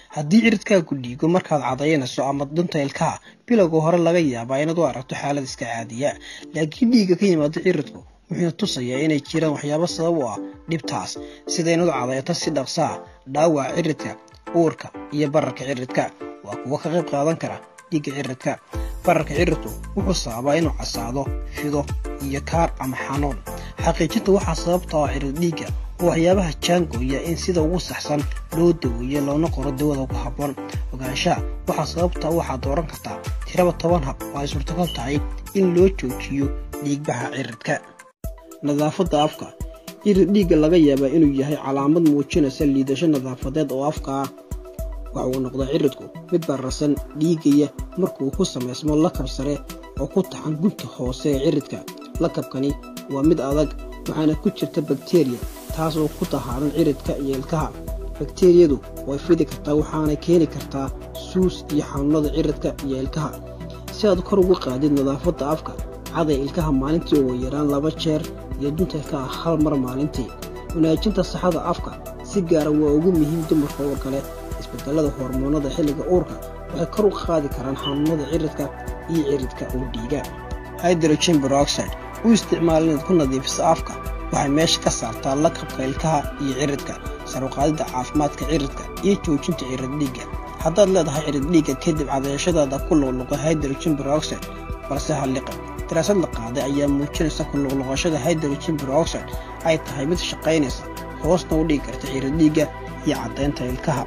haddii ciridkaagu dhiigo markaad cadaynayso ama dunta ilkaha bilowga hore laga yaabaa inaad u aragto xaalad iska caadiya laakiin dhiigga ka yimaado ciridku wuxuuna tusayaa inay jiraan waxyaabo sabab u ah dhibtaas sida inaad cadayto si dhaqsaa dhaawaca ciridka uurka iyo bararka ciridka waa kuwo ka qayb qaadan kara dhiigga ciridka bararka ciridku wuxuu sababaa inuu casaado fido iyo kaar ama xanuun xaqiijinta waxaa sababta oo cirid dhiigga oo waxyaabaha jaangooya in sida ugu saxsan loo daweeyo loona qoro dawada ku habboon ogaanshaha waxaa sababta waxaad dooran kartaa tiraba toban hab oo ay suurtagal tahay in loo joojiyo dhiigbaxa ciridka nadaafadda afka cirid dhiigga laga yaabaa inuu yahay calaamad muujinaysa liidasho nadaafadeed oo afka ah waxa uu noqdaa ciridku mid bararsan dhiigaya markuu ku samaysmo lakab sare oo ku taxan gunta hoose ee ciridka lakabkani waa mid adag waxaana ku jirta bakteriya taas oo ku tahaaran ciridka iyo ilkaha bakteriyadu way fidi kartaa waxaana keeni kartaa suus iyo xanuunada ciridka iyo ilkaha si aad kor ugu qaadid nadaafadda afka caday ilkaha maalintii ugu yaraan laba jeer iyo dunta ilkaha hal mar maalintii wanaajinta saxada afka si gaara waa ugu muhiim dumarka oo kale isbedelada hormoonada xilliga uurka waxay kor u qaadi karaan xanuunada ciridka iyo ciridka oo dhiiga hydrogen peroxide u isticmaal inaad ku nadiifiso afka waxay meesha ka saartaa lakabka ilkaha iyo ciridka saruqaadida caafimaadka ciridka iyo joojinta cirid dhiigga haddaad leedahay cirid dhiigga kadib cadayashadaada ku luqluqa hydrogen peroxide balse halliqa daraasad la qaaday ayaa muujinaysa ku luqluqashada hydrogen peroxide ay tahay mid shaqaynaysa hoosna u dhigi karta cirid dhiigga iyo caddaynta ilkaha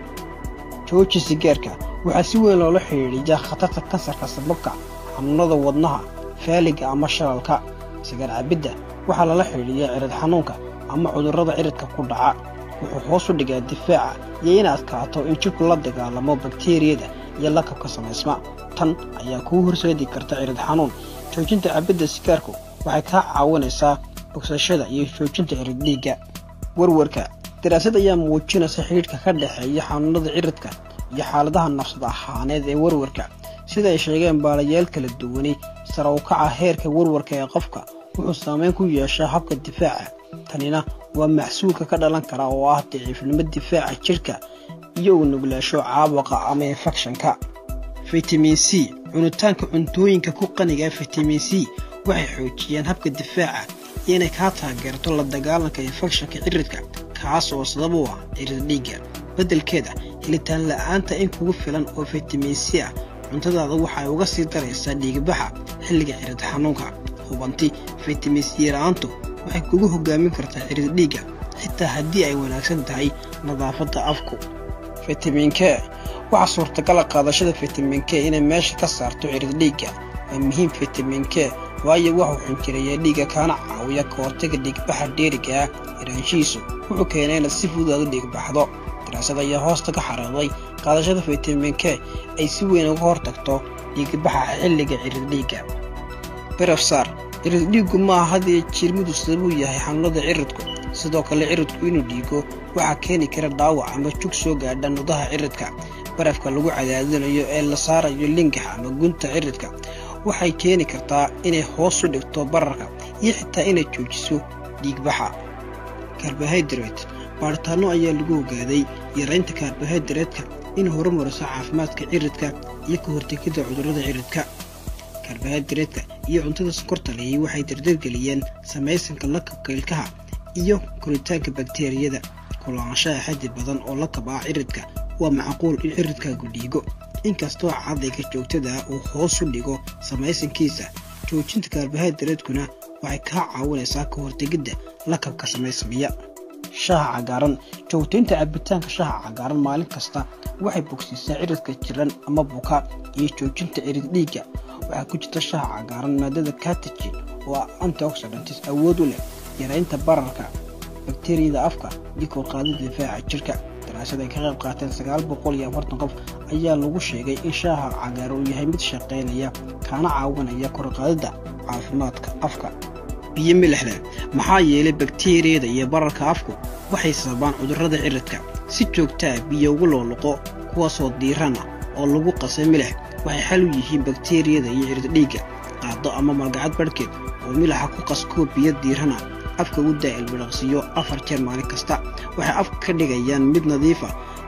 jooji sigaarka waxaa si weyn loola xidhiidhiyaa khatarta kansarka sababka xanuunada wadnaha faaliga ama shalalka sigaar cabidda waxaa lala xidhiidhiyaa cirid xanuunka ama cudurrada ciridka ku dhaca wuxuu hoos u dhigaa difaaca iyo in adkaato in jidhku la dagaalamo bakteriyada iyo lakabka samaysma tan ayaa kuu horseedi karta cirid xanuun joojinta cabidda sigaarku waxay kaa caawinaysaa bogsashada iyo joojinta cirid dhiigga warwarka daraasad ayaa muujinaysa xidhiidhka ka dhexeeya xanuunada ciridka iyo xaaladaha nafsad ahaaneed ee warwarka sida ay sheegeen baalayaal kala duwani sare u kaca heerka warwarka ee qofka wuxuu saameyn ku yeeshaa habka difaaca tanina waa maxsuulka ka dhalan kara oo ah daciifnimo difaaca jidhka iyo uu nuglaasho caabuqa ama infekshanka fitamin c cunitaanka cuntooyinka ku qaniga ee fitamin c waxay xoojiyaan habka difaaca iyo inay kaa taageerto la dagaalanka infekshanka ciridka kaas oo sabab u ah cirid dhiigga beddelkeeda helitaan la'aanta in kugu filan oo fitamin c ah cuntadaada waxay uga sii daraysaa dhiigbaxa xilliga cirid xanuunka hubanti fitamin c la-aantu waxay kugu hogaamin kartaa cirid dhiigga xitaa haddii ay wanaagsan tahay nadaafadda afku fitamin k waxaa suurtagala qaadashada fitamin k inay meesha ka saarto cirid dhiigga waa muhiim fitamin k waayo waxuu xinjireeyaa dhiigga kaana caawiya ka hortaga dhiigbaxa dheeriga ah iraanshihiisu wuxuu keenay inaad si fudud aad u dhiigbaxdo daraasad ayaa hoosta ka xariiqday qaadashada fitamin k ay si weyn uga hortagto dhiigbaxa xilliga cirid dhiigga berafsaar cirid dhiiggu maaha hadiyo jiirmidu sababuu yahay xanuunada ciridku sidoo kale ciridku inuu dhiigo waxaa keeni kara dhaawac ama jug soo gaadha nudaha ciridka barafka lagu cadaadinayo ee la saarayo lingaxa ama gunta ciridka waxay keeni kartaa inay hoos u dhigto bararka iyo xitaa inay joojiso dhiigbaxa karbohaydrate baaritaanno ayaa lagu ogaaday yaraynta karbohaydratka in horumariso caafimaadka ciridka iyo ka hortegidda cudurrada ciridka karbohaydratka iyo cuntada sokorta lehi waxay dardargeliyeen samaysanka lakabka ilkaha iyo koritaanka bakteriyada kulaanshaha xaddi badan oo lakab ah ciridka waa macquul in ciridkaagu dhiigo inkastoo cadayga joogtada uu hoos u dhigo samaysankiisa joojinta karbohaydratkuna waxay kaa caawinaysaa ka hortegidda lakabka samaysmaya shaha cagaaran joogtaynta cabitaanka shaha cagaaran maalin kasta waxay bogsiisaa ciridka jiran ama buka iyo joojinta cirid dhiigga waxaa ku jirta shaha cagaaran maadada katijin oo ah antioxidantis awood u leh yaraynta bararka bakteriyada afka iyo korqaadida difaaca jirka daraasad ay ka qayb qaateen sagaal boqol iyo afartan qof ayaa lagu sheegay in shaaha cagaar uu yahay mid shaqaynaya kaana caawinaya korqaadida caafimaadka afka biyo milixle maxaa yeelay bakteriyada iyo bararka afku waxay sababaan cudurrada ciridka si joogtaa biyo ugu looluqo kuwaasoo diirana oo lagu qasay milix waxay xal u yihiin bakteriyada iyo cirid dhiigga qaado ama malgacad barhkeed oo milaxa ku qaskoo biyo diirana afka u daa ilbidhaqsiiyo afar jeer maalin kasta waxay afka ka dhigayaan mid nadiifa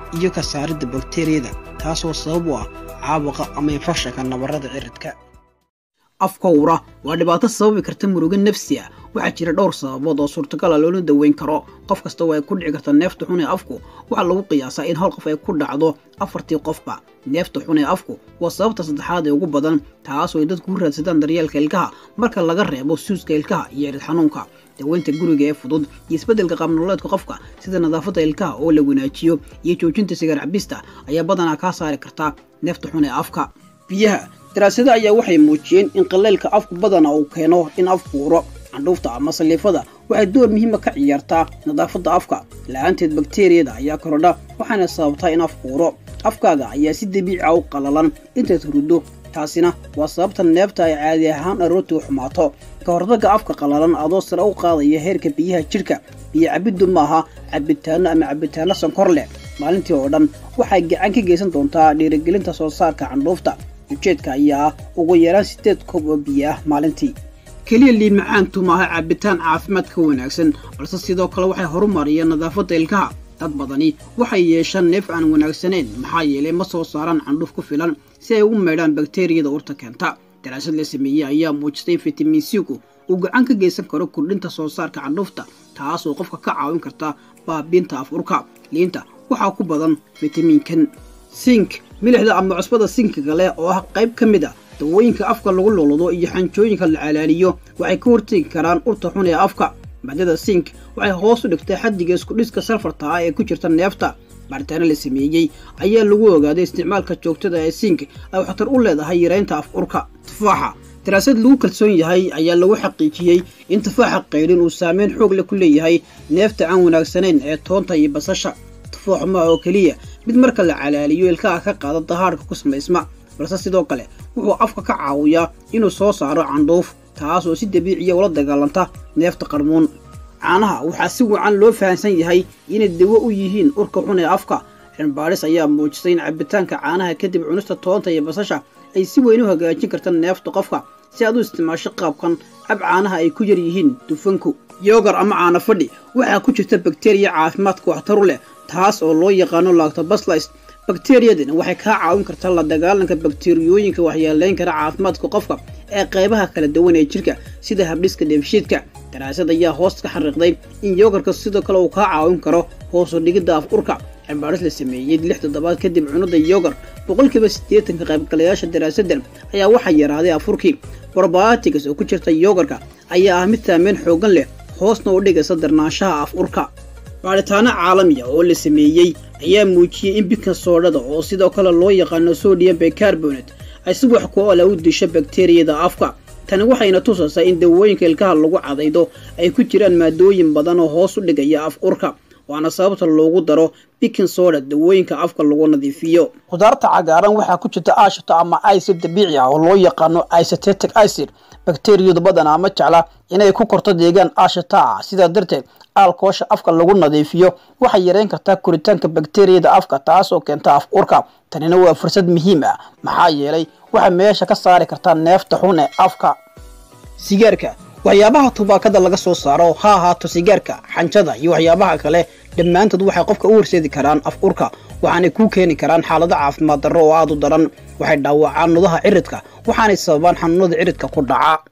iyo ka saaridda bakteriyada taasoo sabab u ah caabuqa ama infekshanka nabarrada ciridka afkowra waa dhibaato sababi karta murugo nafsi ah waxaa jira dhowr sababood oo suurtagal a loola daweyn karo qof kasta oo ay ku dhici karta neefta xun ee afku waxaa lagu qiyaasaa in hal qof ay ku dhacdo afartii qofba neefta xun ee afku waa sababta saddexaad ee ugu badan taasoo ay dadku u raadsadaan daryeelka ilkaha marka laga reebo suuska ilkaha iyo erid xanuunka daweynta guriga ee fudud iyo isbeddelka qaabnololeedka qofka sida nadaafadda ilkaha oo la wanaajiyo iyo joojinta sigaar cabista ayaa badanaa kaa saari karta neefta xun ee afka biyaha daraasado ayaa waxay muujiyeen in qaleylka afku badana uu keeno in afku uro candhuufta ama saliifada waxay door muhiima ka ciyaartaa nadaafadda afka la-aanteed bakteriyada ayaa korodha waxaana sababtaa in afku uro afkaaga ayaa si dabiica u qalalan intaad huruddo taasina waa sababta neefta ay caadi ahaan aroortii u xumaato ka hortagga afka qalalan adoo sare u qaadaya heerka biyaha jidhka biyo cabiddu maaha cabitaanno ama cabitaanno sankor leh maalintii oo dhan waxay gacan ka geysan doontaa dhiirigelinta soo saarka candhuufta ujeedka ayaa ah ugu yaraan siddeed koob oo biyo ah maalintii keliya liin macaantu maaha cabitaan caafimaad ka wanaagsan balse sidoo kale waxay horumariyeen nadaafadda ilkaha dad badani waxay yeeshaan neef aan wanaagsanayn maxaa yeelay ma soo saaraan candhuuf ku filan si ay ugu maydhaan bakteriyada urta keenta daraasad la sameeyey ayaa muujistay in fitamin c-gu uu gacan ka geysan karo kordhinta soo saarka candhuufta taasoo qofka ka caawin karta baabiinta af urka liinta waxaa ku badan fitamiinkan sink milixda ama cusbada sinkiga leh oo ah qayb ka mid a dawooyinka afka lagu luludo iyo xanjooyinka la calaaliyo waxay ka hortegi karaan urta xun ee afka maadada sink waxay hoos u dhigtay xaddiga iskudhiska salfarta ah ee ku jirta neefta baaritaano la sameeyey ayaa lagu ogaaday isticmaalka joogtada ee sink ay waxtar u leedahay yaraynta af urka tufaaxa daraasad lagu kalsoon yahay ayaa lagu xaqiijiyey in tufaaxa qaydhin uu saameyn xoog leh ku leeyahay neefta aan wanaagsanayn ee toonta iyo basasha tufaaxu maa oo keliya mid marka la calaaliyo ilkaha ka qaada dahaadhka ku samaysma balse sidoo kale wuxuu afka ka caawiyaa inuu soo saaro candhuuf taas oo si dabiiciya ula dagaalanta neefta qarmuun caanaha waxaa si wacan loo fahamsan yahay inay dawo u yihiin urka xun ee afka cilmbaadhis ayaa muujisay in cabitaanka caanaha kadib cunista toonta iyo basasha ay si weyn u hagaajin karta neefta qofka si aad u isticmaasho qaabkan cab caanaha ay ku yar yihiin dufanku yogar ama caano fadhi waxaa ku jirta bakteriya caafimaadka waxtaru leh taas oo loo yaqaano lactobacillus bakteriyadani waxay kaa caawin kartaa la dagaalanka bakteriyooyinka waxyeelayn kara caafimaadka qofka ee qaybaha kala duwan ee jirka sida habdhiska dheefshiidka daraasad ayaa hoos ka xariiqday in yogarka sidoo kale uu kaa caawin karo hoosu dhigidda af urka cilbaaris la sameeyey lix toddobaad kadib cunada yogar boqolkiiba siddeetanka qaybgalayaasha daraasaddan ayaa waxaa yaraaday afurkii probiotics oo ku jirta yogarka ayaa ah mid saameyn xooggan leh hoosna u dhigaysa darnaanshaha af urka baadhitaano caalamiya oo la sameeyey ayaa muujiyey in bidka soodhada oo sidoo kale loo yaqaano sodium bicarbonate ay si wax ku ola u disho bakteriyada afka tani waxayna tusaysaa in dawooyinka ilkaha lagu cadaydo ay ku jiraan maadooyin badan oo hoos u dhigaya af urka waana sababta loogu daro bikin soda dawooyinka afka lagu nadiifiyo khudaarta cagaaran waxaa ku jirta aashito ama icid dabiici ah oo loo yaqaano isotetic icid bakteriyadu badanaa ma jecla inay ku korto deegaan aashita ah sidaa darteed aalkoosha afka lagu nadiifiyo waxay yareyn kartaa koritaanka bakteriyada afka taasoo keenta af urka tanina waa fursad muhiim ah maxaa yeelay waxay meesha ka saari kartaa neefta xun ee afka sigaarka waxyaabaha tubaakada laga soo saaro ha ahaato sigaarka xanjada iyo waxyaabaha kale dhammaantood waxay qofka u horseedi karaan af urka waxaanay kuu keeni karaan xaalado caafimaad darro oo aad u daran waxay dhaawacaan nudaha ciridka waxaanay sababaan xanuunada ciridka ku dhaca